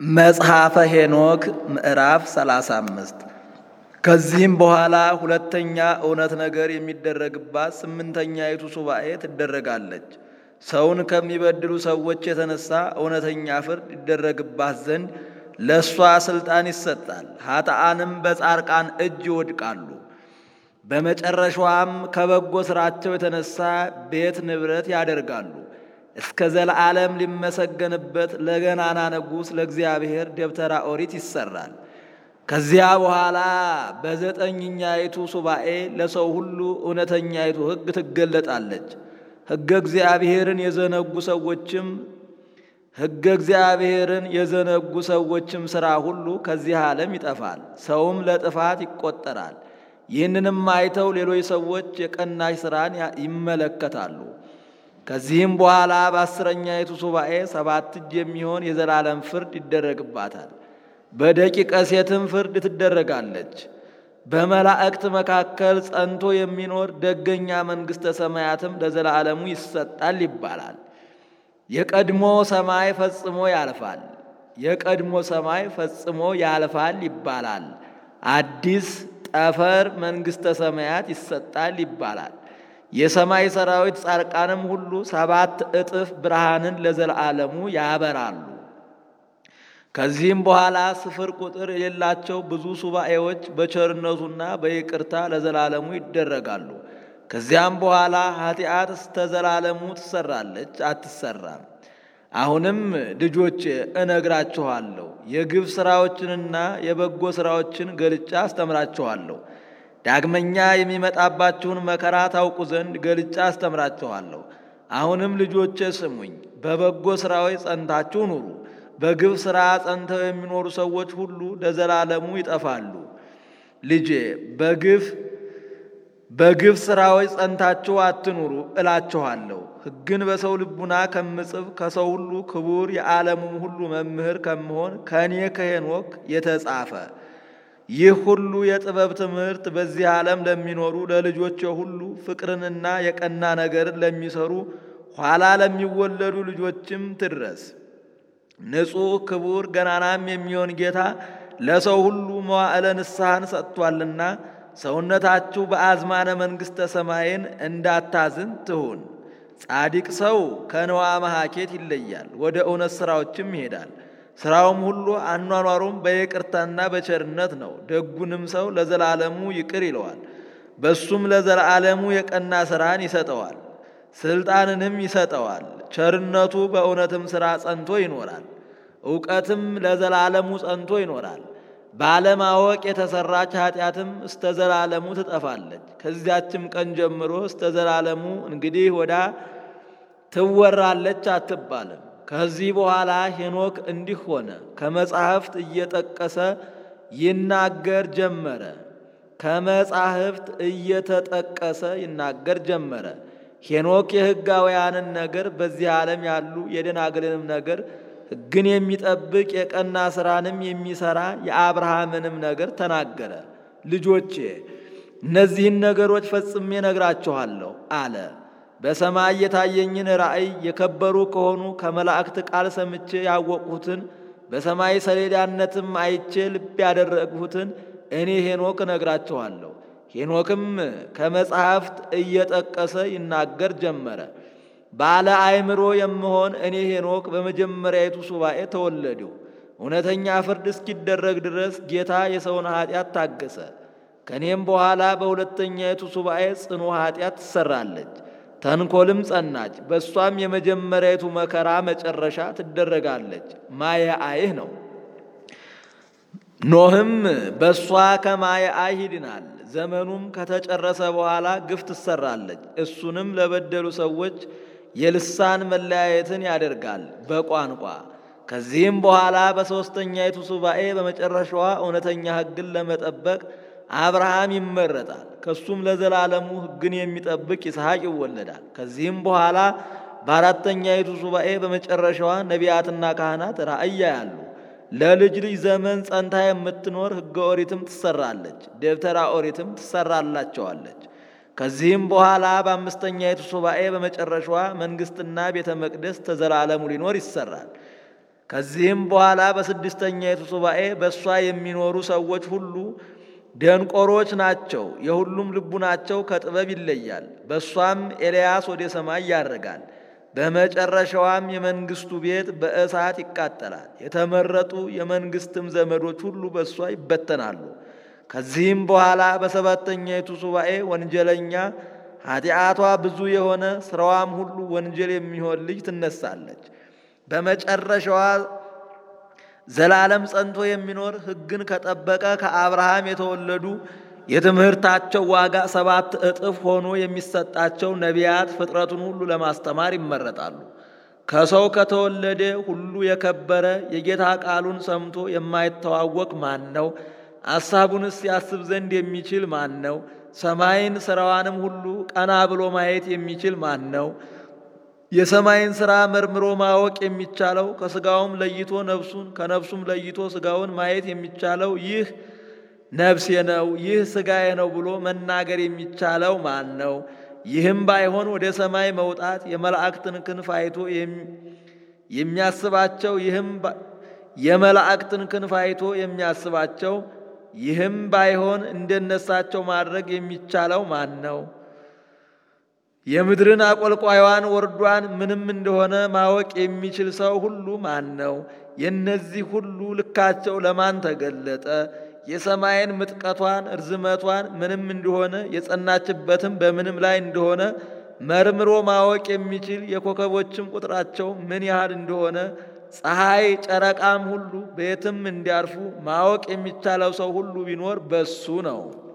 መጽሐፈ ሄኖክ ምዕራፍ 35 ከዚህም በኋላ ሁለተኛ እውነት ነገር የሚደረግባት ስምንተኛይቱ ሱባኤ ትደረጋለች። ሰውን ከሚበድሉ ሰዎች የተነሳ እውነተኛ ፍርድ ይደረግባት ዘንድ ለእሷ ሥልጣን ይሰጣል። ኃጥአንም በጻርቃን እጅ ይወድቃሉ። በመጨረሻዋም ከበጎ ሥራቸው የተነሳ ቤት ንብረት ያደርጋሉ። እስከ ዘለዓለም ሊመሰገንበት ለገናና ንጉሥ ለእግዚአብሔር ደብተራ ኦሪት ይሰራል። ከዚያ በኋላ በዘጠኝኛይቱ ሱባኤ ለሰው ሁሉ እውነተኛይቱ ሕግ ትገለጣለች። ሕገ እግዚአብሔርን የዘነጉ ሰዎችም ሕገ እግዚአብሔርን የዘነጉ ሰዎችም ሥራ ሁሉ ከዚህ ዓለም ይጠፋል፣ ሰውም ለጥፋት ይቆጠራል። ይህንንም አይተው ሌሎች ሰዎች የቀናሽ ሥራን ይመለከታሉ። ከዚህም በኋላ በአስረኛይቱ ሱባኤ ሰባት እጅ የሚሆን የዘላለም ፍርድ ይደረግባታል። በደቂቀ ሴትም ፍርድ ትደረጋለች። በመላእክት መካከል ጸንቶ የሚኖር ደገኛ መንግሥተ ሰማያትም ለዘላለሙ ይሰጣል ይባላል። የቀድሞ ሰማይ ፈጽሞ ያልፋል፣ የቀድሞ ሰማይ ፈጽሞ ያልፋል ይባላል። አዲስ ጠፈር መንግሥተ ሰማያት ይሰጣል ይባላል። የሰማይ ሰራዊት ጻድቃንም ሁሉ ሰባት እጥፍ ብርሃንን ለዘላለሙ ያበራሉ። ከዚህም በኋላ ስፍር ቁጥር የሌላቸው ብዙ ሱባኤዎች በቸርነቱና በይቅርታ ለዘላለሙ ይደረጋሉ። ከዚያም በኋላ ኃጢአት እስተ ዘላለሙ ትሰራለች አትሰራም። አሁንም ልጆቼ እነግራችኋለሁ፣ የግፍ ሥራዎችንና የበጎ ሥራዎችን ገልጫ አስተምራችኋለሁ። ዳግመኛ የሚመጣባችሁን መከራ ታውቁ ዘንድ ገልጫ አስተምራችኋለሁ። አሁንም ልጆቼ ስሙኝ፣ በበጎ ሥራዎች ጸንታችሁ ኑሩ። በግፍ ሥራ ጸንተው የሚኖሩ ሰዎች ሁሉ ለዘላለሙ ይጠፋሉ። ልጄ በግፍ በግፍ ሥራዎች ጸንታችሁ አትኑሩ እላችኋለሁ። ሕግን በሰው ልቡና ከምጽፍ ከሰው ሁሉ ክቡር የዓለሙም ሁሉ መምህር ከምሆን ከእኔ ከሄኖክ የተጻፈ ይህ ሁሉ የጥበብ ትምህርት በዚህ ዓለም ለሚኖሩ ለልጆች ሁሉ ፍቅርንና የቀና ነገርን ለሚሰሩ ኋላ ለሚወለዱ ልጆችም ትድረስ። ንጹሕ ክቡር ገናናም የሚሆን ጌታ ለሰው ሁሉ መዋዕለ ንስሐን ሰጥቷልና ሰውነታችሁ በአዝማነ መንግሥተ ሰማይን እንዳታዝን ትሁን። ጻድቅ ሰው ከንዋ መሐኬት ይለያል፣ ወደ እውነት ሥራዎችም ይሄዳል። ሥራውም ሁሉ አኗኗሩም በይቅርታና በቸርነት ነው። ደጉንም ሰው ለዘላለሙ ይቅር ይለዋል፣ በሱም ለዘላለሙ የቀና ሥራን ይሰጠዋል፣ ሥልጣንንም ይሰጠዋል። ቸርነቱ በእውነትም ሥራ ጸንቶ ይኖራል፣ እውቀትም ለዘላለሙ ጸንቶ ይኖራል። ባለማወቅ የተሰራች ኃጢአትም እስተ ዘላለሙ ትጠፋለች። ከዚያችም ቀን ጀምሮ እስተ ዘላለሙ እንግዲህ ወዳ ትወራለች አትባልም። ከዚህ በኋላ ሄኖክ እንዲህ ሆነ፣ ከመጻሕፍት እየጠቀሰ ይናገር ጀመረ። ከመጻሕፍት እየተጠቀሰ ይናገር ጀመረ። ሄኖክ የሕጋውያንን ነገር በዚህ ዓለም ያሉ የደናግልንም ነገር ሕግን የሚጠብቅ የቀና ሥራንም የሚሠራ የአብርሃምንም ነገር ተናገረ። ልጆቼ እነዚህን ነገሮች ፈጽሜ ነግራችኋለሁ አለ። በሰማይ የታየኝን ራእይ የከበሩ ከሆኑ ከመላእክት ቃል ሰምቼ ያወቅሁትን በሰማይ ሰሌዳነትም አይቼ ልብ ያደረግሁትን እኔ ሄኖክ እነግራችኋለሁ። ሄኖክም ከመጻሕፍት እየጠቀሰ ይናገር ጀመረ። ባለ አእምሮ የምሆን እኔ ሄኖክ በመጀመሪያይቱ ሱባኤ ተወለድሁ። እውነተኛ ፍርድ እስኪደረግ ድረስ ጌታ የሰውን ኃጢአት ታገሰ። ከእኔም በኋላ በሁለተኛይቱ ሱባኤ ጽኑ ኃጢአት ትሰራለች፣ ተንኮልም ጸናች። በእሷም የመጀመሪያይቱ መከራ መጨረሻ ትደረጋለች። ማየ አይህ ነው። ኖህም በእሷ ከማየ አይህ ይድናል። ዘመኑም ከተጨረሰ በኋላ ግፍ ትሰራለች። እሱንም ለበደሉ ሰዎች የልሳን መለያየትን ያደርጋል በቋንቋ። ከዚህም በኋላ በሦስተኛይቱ ሱባኤ በመጨረሻዋ እውነተኛ ሕግን ለመጠበቅ አብርሃም ይመረጣል። ከሱም ለዘላለሙ ሕግን የሚጠብቅ ይስሐቅ ይወለዳል። ከዚህም በኋላ በአራተኛይቱ ሱባኤ በመጨረሻዋ ነቢያትና ካህናት ራእይ ያያሉ። ለልጅ ልጅ ዘመን ጸንታ የምትኖር ሕገ ኦሪትም ትሰራለች፣ ደብተራ ኦሪትም ትሰራላቸዋለች። ከዚህም በኋላ በአምስተኛይቱ ሱባኤ በመጨረሻዋ መንግሥትና ቤተ መቅደስ ተዘላለሙ ሊኖር ይሰራል። ከዚህም በኋላ በስድስተኛይቱ ሱባኤ በእሷ የሚኖሩ ሰዎች ሁሉ ደንቆሮች ናቸው፣ የሁሉም ልቡናቸው ከጥበብ ይለያል። በእሷም ኤልያስ ወደ ሰማይ ያርጋል። በመጨረሻዋም የመንግስቱ ቤት በእሳት ይቃጠላል። የተመረጡ የመንግስትም ዘመዶች ሁሉ በእሷ ይበተናሉ። ከዚህም በኋላ በሰባተኛይቱ ሱባኤ ወንጀለኛ ኃጢአቷ ብዙ የሆነ ስራዋም ሁሉ ወንጀል የሚሆን ልጅ ትነሳለች። በመጨረሻዋ ዘላለም ጸንቶ የሚኖር ሕግን ከጠበቀ ከአብርሃም የተወለዱ የትምህርታቸው ዋጋ ሰባት እጥፍ ሆኖ የሚሰጣቸው ነቢያት ፍጥረቱን ሁሉ ለማስተማር ይመረጣሉ። ከሰው ከተወለደ ሁሉ የከበረ የጌታ ቃሉን ሰምቶ የማይተዋወቅ ማን ነው? አሳቡንስ ያስብ ዘንድ የሚችል ማን ነው? ሰማይን ሥራዋንም ሁሉ ቀና ብሎ ማየት የሚችል ማን ነው? የሰማይን ሥራ መርምሮ ማወቅ የሚቻለው ከሥጋውም ለይቶ ነፍሱን ከነፍሱም ለይቶ ሥጋውን ማየት የሚቻለው ይህ ነፍሴ ነው፣ ይህ ሥጋዬ ነው ብሎ መናገር የሚቻለው ማን ነው? ይህም ባይሆን ወደ ሰማይ መውጣት የመላእክትን ክንፍ አይቶ የሚያስባቸው ይህም የመላእክትን ክንፍ አይቶ የሚያስባቸው ይህም ባይሆን እንደነሳቸው ማድረግ የሚቻለው ማን ነው? የምድርን አቆልቋይዋን ወርዷን ምንም እንደሆነ ማወቅ የሚችል ሰው ሁሉ ማን ነው? የእነዚህ ሁሉ ልካቸው ለማን ተገለጠ? የሰማይን ምጥቀቷን እርዝመቷን ምንም እንደሆነ የጸናችበትም በምንም ላይ እንደሆነ መርምሮ ማወቅ የሚችል የኮከቦችም ቁጥራቸው ምን ያህል እንደሆነ ፀሐይ፣ ጨረቃም ሁሉ በየትም እንዲያርፉ ማወቅ የሚቻለው ሰው ሁሉ ቢኖር በሱ ነው።